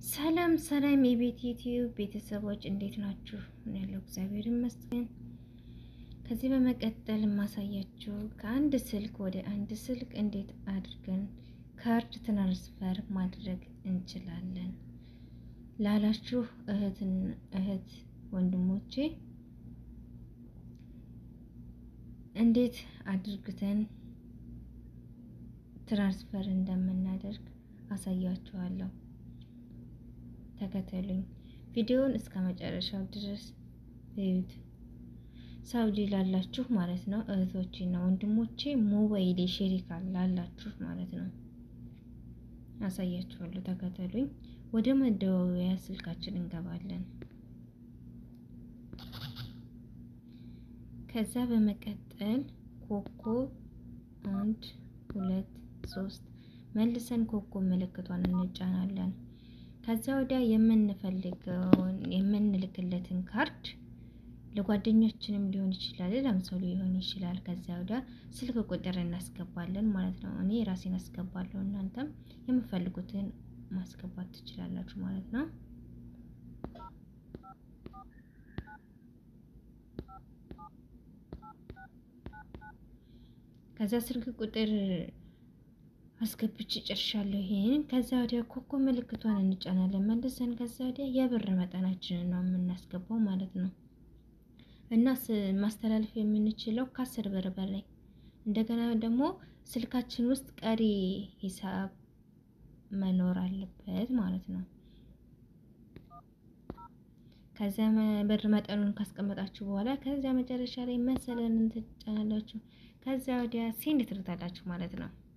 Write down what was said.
ሰላም ሰላም የቤት ዩቲዩብ ቤተሰቦች እንዴት ናችሁ? ምን ያለው እግዚአብሔር ይመስገን። ከዚህ በመቀጠል የማሳያችሁ ከአንድ ስልክ ወደ አንድ ስልክ እንዴት አድርገን ካርድ ትራንስፈር ማድረግ እንችላለን ላላችሁ እህትን እህት ወንድሞቼ እንዴት አድርግተን ትራንስፈር እንደምናደርግ አሳያችኋለሁ። ተከተሉኝ። ቪዲዮውን እስከ መጨረሻው ድረስ እዩት። ሳውዲ ላላችሁ ማለት ነው እህቶቼ እና ወንድሞቼ ሞባይል ሼሪካ ላላችሁ ማለት ነው አሳያችኋለሁ። ተከተሉኝ። ወደ መደዋወያ ስልካችን እንገባለን። ከዛ በመቀጠል ኮኮ አንድ ሁለት ሶስት መልሰን ኮኮ ምልክቷን እንጫናለን። ከዛ ወዲያ የምንፈልገውን የምንልክለትን ካርድ ለጓደኞችንም ሊሆን ይችላል፣ ለምሰው ሊሆን ይችላል። ከዛ ወዲያ ስልክ ቁጥር እናስገባለን ማለት ነው። እኔ ራሴን አስገባለሁ፣ እናንተም የምፈልጉትን ማስገባት ትችላላችሁ ማለት ነው። ከዛ ስልክ ቁጥር አስገብቼ ጨርሻለሁ። ይሄን ከዛ ወዲያ ኮኮ ምልክቷን እንጫናለን መልሰን። ከዛ ወዲያ የብር መጠናችንን ነው የምናስገባው ማለት ነው። እና ማስተላለፍ የምንችለው ከአስር ብር በላይ እንደገና ደግሞ ስልካችን ውስጥ ቀሪ ሂሳብ መኖር አለበት ማለት ነው። ከዚያ ብር መጠኑን ካስቀመጣችሁ በኋላ ከዚያ መጨረሻ ላይ መሰለን ትጫናላችሁ። ከዚያ ወዲያ ሴንድ ትርታላችሁ ማለት ነው።